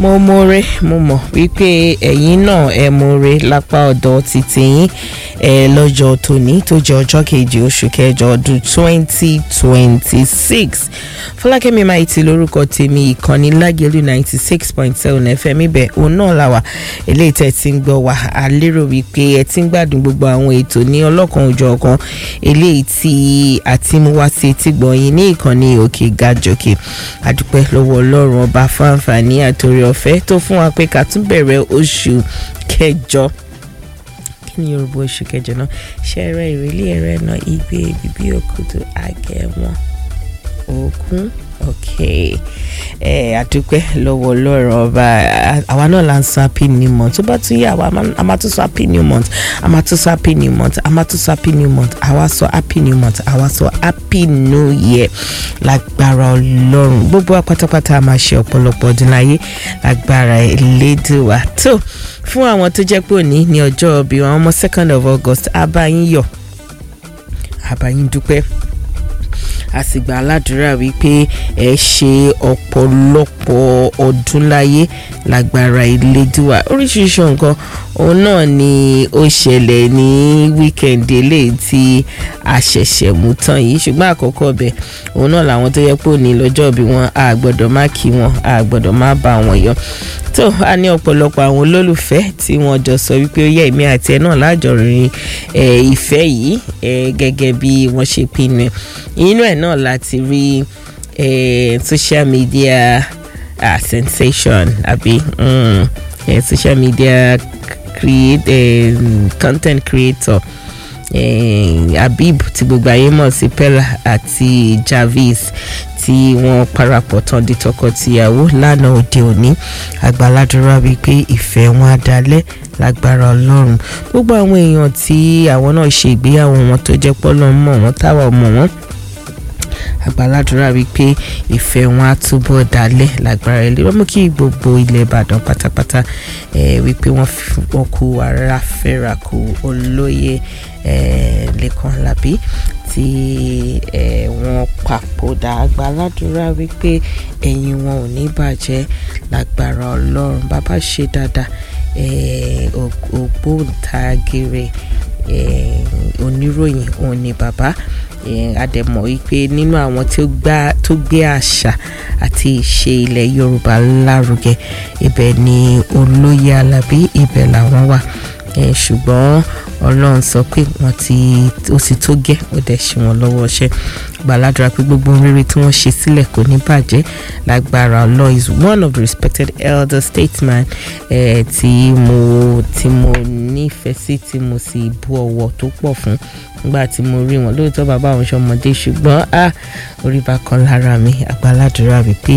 mo mọ̀re mo mọ̀ wípé ẹ̀yin náà ẹ mọ̀re lápá ọ̀dọ̀ títí yín ẹ lọ́jọ́ tòní tó jẹ́ ọjọ́ kejì oṣù kẹjọ ọdún twenty twenty six fọlákẹ́mi máa ti lórúkọ tèmi ìkànnì lágẹ̀lú ninety six point seven fm ibẹ̀ òun náà la wà eléyìí tẹ́ ti ń gbọ́ wá a lérò wípé ẹ ti ń gbádùn gbogbo àwọn ètò ní ọlọ́kan òjọ̀ kan eléyìí tí a ti mú wá sí etí gbọ̀nyìn ní ìkànnì òkè gàjòkè àdúpẹ́ lọ́wọ́ ọlọ́run ọba fáǹfààní àtòrí ọ̀fẹ́ tó fún wa pé ká tún bẹ̀rẹ̀ oṣù kẹjọ kí ni yorùbá oṣù kẹjọ náà ṣẹrẹ ìrẹ̀lẹ̀ ẹrẹ náà igbe bíbí òkúta agẹmọ òkun ok ẹ àdúpẹ́ lọ́wọ́ ọlọ́run ọba àwa náà là ń sọ happy new month tó bá tún yẹ àwa a máa tún sọ happy new month a máa tún sọ happy new month a máa tún sọ happy new month àwa sọ happy new month àwa sọ happy new year lágbára ọlọ́run gbogbo wa pátápátá a máa ṣe ọ̀pọ̀lọpọ̀ ọdún láyé lágbára elédùwà tó fún àwọn tó jẹ́ pé òní ní ọjọ́ bí wọn ọmọ second of august abayín yọ̀ abayín dúpẹ́ a sì gba aládùúrà wípé ẹ ṣe ọ̀pọ̀lọpọ̀ ọdún láyé lágbára ìlédùá oríṣiríṣi nǹkan òun náà ni ó ṣẹlẹ̀ ní wíkẹ̀ndì eléyìí tí a ṣẹ̀ṣẹ̀ mú tán yìí ṣùgbọ́n àkọ́kọ́ ọbẹ̀ òun náà làwọn tó yẹ pé òní lọ́jọ́ bí wọn a gbọ́dọ̀ má kí wọn a gbọ́dọ̀ má bá wọn yọ tó a ní ọ̀pọ̀lọpọ̀ àwọn olólùfẹ́ tí wọ́n jọ sọ wípé ó yẹ èmi àti ẹ náà lájọrin ìfẹ́ yìí gẹ́gẹ́ bí wọ́n ṣe pinnu inú ẹ̀ náà láti rí social media uh, sensation àbí um, uh, social media create, uh, content creator uh, Habib tí gbogbo ayé mọ̀ sí Pella àti Jarvis tí wọ́n parapọ̀ tán di tọkọ-tìyàwó lánàá òde òní àgbàládùra wípé ìfẹ́ wọn á dalẹ̀ lágbára ọlọ́run gbogbo àwọn èèyàn tí àwọn náà ṣe ìgbéyàwó wọn tó jẹ́ pọ́lọ́ mọ̀ wọ́n táwa mọ̀ wọ́n àgbàládùra wípé ìfẹ́ wọn á túbọ̀ dalẹ̀ lágbára ilé wọ́n mú kí gbogbo ilẹ̀ ìbàdàn pátápátá wípé wọ́n kú ara fẹ́ra kú olóyè lẹ́kàn lábí tí wọ́n papòdà àgbàládùra wípé ẹ̀yìn wọn ò ní bàjẹ́ lágbára ọlọ́run bàbá ṣe dáadáa ògbóǹtagìrì oníròyìn òun ni bàbá àdẹ̀mọ̀ wípé nínú àwọn tó gbé àṣà àti ìṣe ilẹ̀ yorùbá lárugẹ ibẹ̀ ni olóyè alábí ibẹ̀ làwọn wà ṣùgbọ́n ọlọ́run sọ pé wọ́n ti ó sì tó gẹ́ ó dẹ̀ ṣe wọ́n lọ́wọ́ ṣẹ́ gbàládùra pé gbogbo rere tí wọ́n ṣe sílẹ̀ kò ní bàjẹ́ lágbára Allah is one of the respected elder statesman eh, tí mo tí mo nífẹ̀ẹ́ sí tí mo sì bu ọ̀wọ̀ tó pọ̀ fún nígbà tí mo rí wọn lóòótọ́ bàbá àwọn ọmọdé ṣùgbọ́n a orí bá kan lára mi àgbàládùra wípé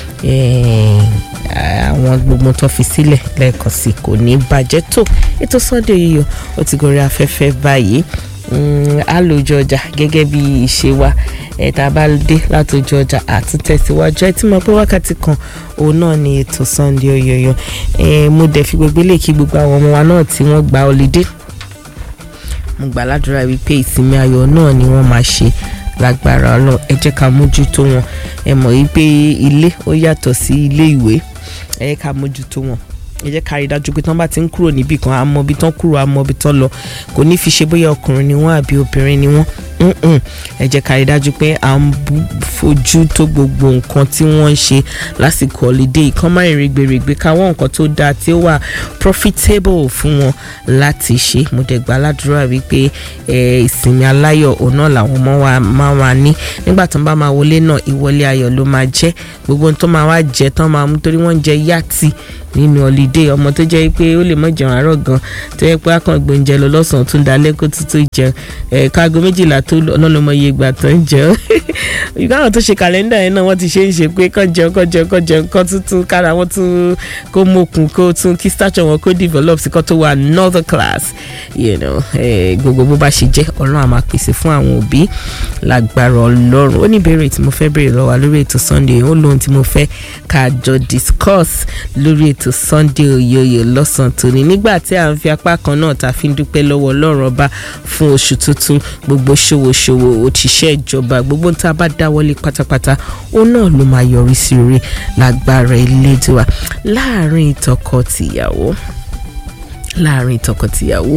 àwọn gbogbo tó fi sílẹ̀ lẹ́ẹ̀kan sí kò ní bàjẹ́ tó ètò Sunday yìí ó ti gorí afẹ́fẹ́ báyìí a lójú ọjà gẹ́gẹ́ bí ìṣe wa ẹ̀ta bá dé látòjú ọjà àtúntẹ̀síwájú ẹ tí mo pé wákàtí kan òun náà ni ètò Sunday Oyoyo mo dẹ̀ fi gbogbo ilé kí gbogbo àwọn ọmọ wa náà tí wọ́n gba ọlídé mo gbà ládùúrà wípé ìsinmi ayọ̀ náà ni wọ́n máa ṣe lágbára Ọlọ́run ẹ jẹ́ ká mójútó wọn ẹ mọ̀ wípé ilé ó yàtọ̀ sí ilé ìwé ẹ jẹ́ ká mójútó wọn ẹ jẹ́ ká rí dájú pé tán bá ti ń kúrò níbì kan àmọ́ ibi tán kúrò àmọ́ ibi tán lọ kò ní fi ṣe bóyá ọkùnrin ni wọ́n àbí obìnrin ni wọ́n ẹ jẹ́ ká rí dájú pé à ń fojú tó gbogbo nǹkan tí wọ́n ń ṣe lásìkò holiday kan máa ń rìgbèrègbè káwọn nǹkan tó dáa tí ó wà profitable fún wọn láti ṣe mo dẹ̀ gbà ládùúrà wípé ìsinmi aláyọ̀ òun náà làwọn ọmọ wa máa wà ní nígbà tó ń bá máa wọlé náà ìwọlé ayọ̀ ló máa jẹ́ gbogbo ohun tó máa wá jẹ tán máa mú torí wọ́n ń jẹ yàtì nínú holiday ọmọ tó jẹ́ pé ó lè mọ̀ jẹun àárọ̀ gan tó yẹ pé akàn gbóúnjẹ lọ lọ́sàn-án tún dalẹ́ kó tuntun jẹun ẹ̀ka aago méjìlá tó ọlọ́lọ́mọ iye ìgbà tó ń jẹun ìgbà àwọn tó ṣe kàlẹ́ndà yẹn náà wọ́n ti ṣe ń ṣe pé kán jẹun kán jẹun kán jẹun kán tuntun kára wọn tún kó mokun kó tún kí stature wọn kó develop sí kán tó wà another class you know, gbogbo bó bá ṣe jẹ́ ọlọ́run á máa pèsè fún àwọn òbí lágbára ọlọ́run ó ní ìbéèrè tí mo fẹ́ béèrè lọ́wọ́ lórí ètò Sunday ó lóhun tí mo fẹ́ ká jọ discuss lórí ètò Sunday ṣe òyòyò lọ́sàn-án tòní nígbà tí à ń fi apá kan náà ta fi ń dúpẹ́ lọ́wọ́ ọlọ́run ọba fún oṣù tuntun gbogbo ṣòwòṣòwò òṣìṣẹ́ ìjọba gbogbo ń tá a bá dáwọ́lé pátápátá òun náà ló máa yọrí sí orí lágbára elédùà láàrin tọkọ-tìyàwó láàrin tọkọ-tìyàwó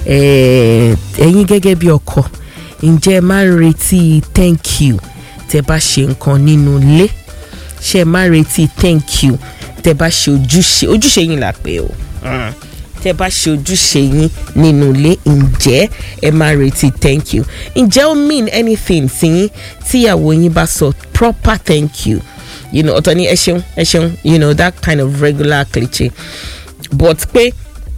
ẹ̀yin gẹ́gẹ́ bí ọkọ ǹjẹ́ ẹ máa ń retí thank you tẹ́ bá ṣe nǹkan nínú ilé ṣe máa ń retí thank you tẹ́ bá ṣe ojúṣe ojúṣe yín là pé o tẹ́ bá ṣe ojúṣe yín nínú ilé ǹjẹ́ ẹ máa retí thank you ǹjẹ́ ó mean anything sí yín tíyàwó yín bá sọ proper thank you you know ọ̀tọ̀ ni ẹ ṣeun ẹ ṣeun you know that kind of regular cliche but pé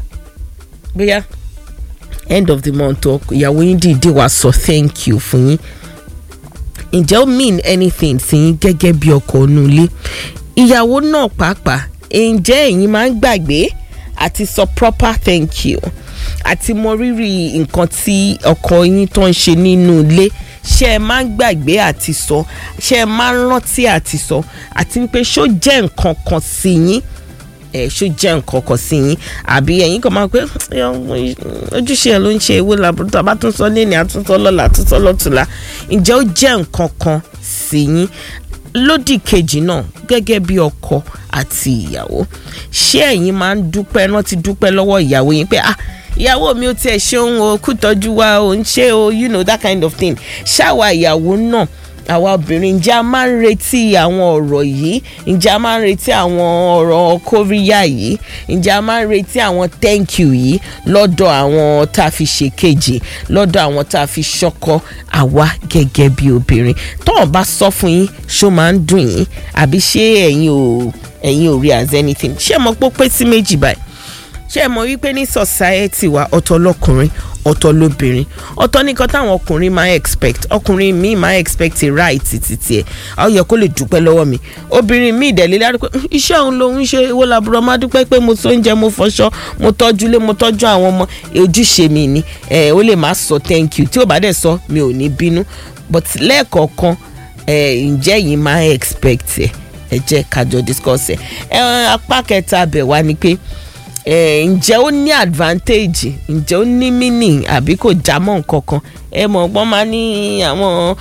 bóyá end of the month ọ ìyàwó yín dìde wá sọ thank you fún yín ǹjẹ́ ó mean anything sí yín gẹ́gẹ́ bí ọkọ inú ilé ìyàwó náà pàápàá ǹjẹ́ ẹ̀yin máa ń gbàgbé àti sọ proper thank you àti mọ rírì nǹkan tí ọkọ yín tó ń ṣe nínú ilé ṣé ẹ máa ń gbàgbé àti sọ ṣé ẹ máa ń rántí àti sọ àti wípé ṣó jẹ́ nǹkan kan sí yín ẹ ṣó jẹ́ nǹkan kan sí yín àbí ẹ̀yin kan máa pé ojúṣe ẹ̀ ló ń ṣe ewé làbúrò tó a bá tún sọ ní ní àtúntò lọ́la àtúntò lọ́tùlá ǹjẹ́ ó jẹ́ nǹkan kan sí yín lódì kejì náà gẹ́gẹ́ bí ọkọ àti ìyàwó ṣé ẹ̀yin máa ń dúpẹ́ rántí dúpẹ́ lọ́wọ́ ìyàwó yín pé ah ìyàwó mi ò tiẹ̀ ṣeun o kú tọ́jú wa ò ń ṣe o you know that kind of thing ṣáwa ìyàwó náà àwa obìnrin ǹjẹ́ a máa ń retí àwọn ọ̀rọ̀ yìí ǹjẹ́ a máa ń retí àwọn ọ̀rọ̀ kóríyá yìí ǹjẹ́ a máa ń retí àwọn thank you yìí lọ́dọ̀ àwọn tá a fi ṣe kejì lọ́dọ̀ àwọn tá a fi ṣọkọ àwa gẹ́gẹ́ bí obìnrin tọ́wọ́n bá sọ fún yín ṣó máa ń dùn yín àbí ṣé ẹ̀yin ò ẹ̀yin ò rí as anything ṣé ẹ mọ̀ pé ó pé sí méjì báyìí ṣé ẹ mọ̀ wípé ní society wa ọ̀tọ̀ lọ́kùnrin ọ̀tọ̀ lóbìnrin ọ̀tọ̀ nìkan táwọn ọkùnrin máa expect ọkùnrin míì máa expect a right títí ẹ̀ àwọn yẹ kó lè dúpẹ́ lọ́wọ́ mi obìnrin míì dẹ̀ lélẹ́ àdúpẹ́ iṣẹ́ òun lòun ṣe owó làbúrò máa dúpẹ́ pé mo tó oúnjẹ mo fọṣọ mo tọ́jú ilé mo tọ́jú àwọn ọmọ ojúṣe mi ni ẹ̀ ó lè má sọ thank you tí ò bá dẹ̀ sọ mi ò ní bínú but lẹ́ẹ̀kọ̀ọ̀kan ẹ̀ ǹjẹ́ yìí máa expect ẹ̀ ẹ jẹ́ kájọ discuss ẹ̀ ẹ̀ apá kẹta bẹ̀ wá ni pé ǹjẹ́ ó ní advantage ǹjẹ́ ó ní meaning àbí kò já mọ́ nǹkan kan ẹ mọ̀ ọgbọ́n máa ní àwọn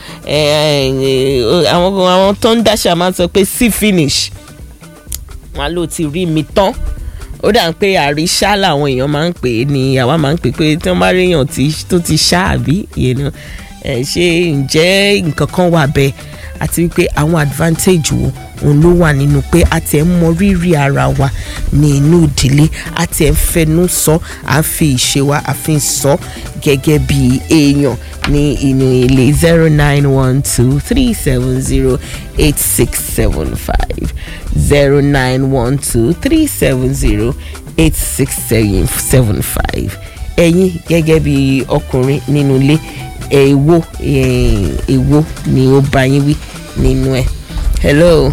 àwọn àwọn tó ń dáṣà máa sọ pé see finish wọn ló ti rí mi tán ó dà ń pé àríṣà làwọn èèyàn máa ń pè é ní àwa máa ń pè pé tí wọ́n bá rí èèyàn tó ti ṣá àbí ṣé ǹjẹ́ nǹkan kan wà bẹ́ẹ̀ àti wípé àwọn advantage wo òun ló wà nínú pé a ti ẹ̀ ń mọ rírì ara wa ní inú ìdílé a ti ẹ̀ ń fẹnu sọ à ń fi ìṣe wa a fi ń sọ gẹ́gẹ́ bí èèyàn ní inú ilé zero nine one two three seven zero eight six seven five zero nine one two three seven zero eight six seven five ẹ̀yin gẹ́gẹ́ bí ọkùnrin nínú ilé èèwo èèwo ni ó bá yín wí nínú ẹ̀ hello.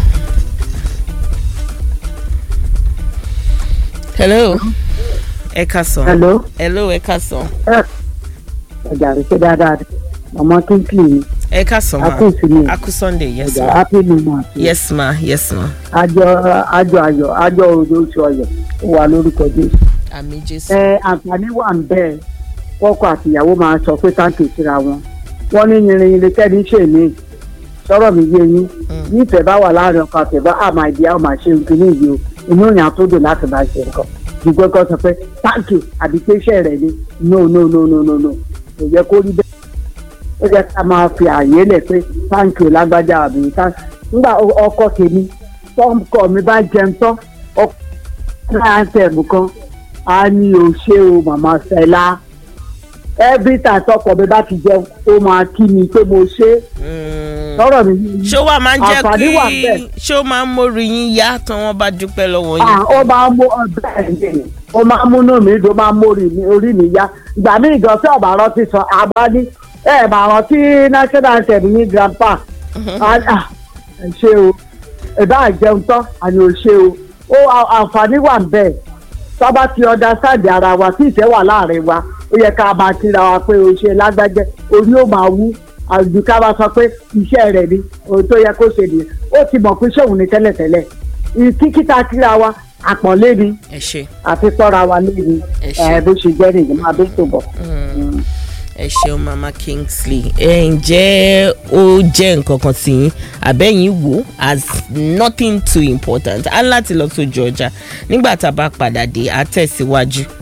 hello ẹ ká sàn. hello. hello ẹ ká sàn. ọjà rẹ ṣe dáadáa ọmọ kínkìn ni ẹ ká sàn ma akú ìsinmi akú sunday yes ọjà ma happy new month yes ma yes ma àjọ àjọ ayọ̀ àjọ òdo oṣù ọyọ̀ ó wà lórúkọ jésù. àmì jésù. ẹ àǹfààní wà ń bẹ́ẹ̀ kọ́kọ àtìyàwó máa sọ pé táǹkì síra wọn wọ́n ní yìnrìn yìnrìn kẹ́ni ṣe mí sọ̀rọ̀ mi yé yín nífẹ̀ẹ́ bá wà láàrin ọkọ àtẹ̀bá àmà ìdí àwọn máa ṣe nǹkan ní ìyó inú ìyàn àtúndò láti máa ṣe nǹkan ṣùgbọ́n kan sọ pé táǹkì àbí pé iṣẹ́ rẹ̀ ni no no no no no no kò yẹ kó rí bẹ́ẹ̀ ó yẹ ká máa fi àyè lẹ̀ pé táǹkì ò lágbájá àbí táǹkì nígbà ọkọ tèmi tọ́kọ mi bá jẹun tán ọkọ náà tẹ̀mù kan á ní o ṣé o màmá Fẹlá every time tọkọ mi bá ti jẹun ó máa kí mi pé mo ṣe sọ̀rọ̀ mi yìí ṣó wà máa ń jẹ́ àǹfààní wà kí bẹ́ẹ̀. ṣó máa ń mórí yín yá tí wọ́n bá dúpẹ́ lọ́wọ́ yín. Ah, ó máa ń mú ọbẹ̀ ẹ̀ ó máa ń múnú mi dùn ó máa ń mórí mi orí mi yá ìgbà mí ìgbà tí ọ̀bà rántí sọ àbá ní ẹ̀ máa rántí national anthem ní grandpa Ah, ah, ẹ ṣe o ìbá jẹun tán àní ò ṣe o ó à- àǹfààní wà bẹ́ẹ̀ sábà ti ọ̀dà sáàdì ara wa tí ìfẹ́ wà láàrin wa ó yẹ ká máa kíra wa pé o ṣe lágbájẹ́ orí ó máa wú àjù ká bá sọ pé iṣẹ́ rẹ̀ ni ohun tó yẹ kó ṣe nìyẹn ó ti mọ̀ pé ṣéun ní tẹ́lẹ̀tẹ́lẹ̀ kíkíta kíra wa àpọ̀nlé ni ẹ ṣe àti pọ́ra wa lé ni Ẹ ṣé. ẹ bó ṣe jẹ́ nìyí máa bẹ́ tó bọ̀. ẹ ṣeun mama kingsley ẹ ǹjẹ́ ó jẹ́ nǹkan kan tí yín àbẹ́yìn wò as nothing too important á láti lọ sójú ọjà nígbà tá a bá padà dé á tẹ̀síwájú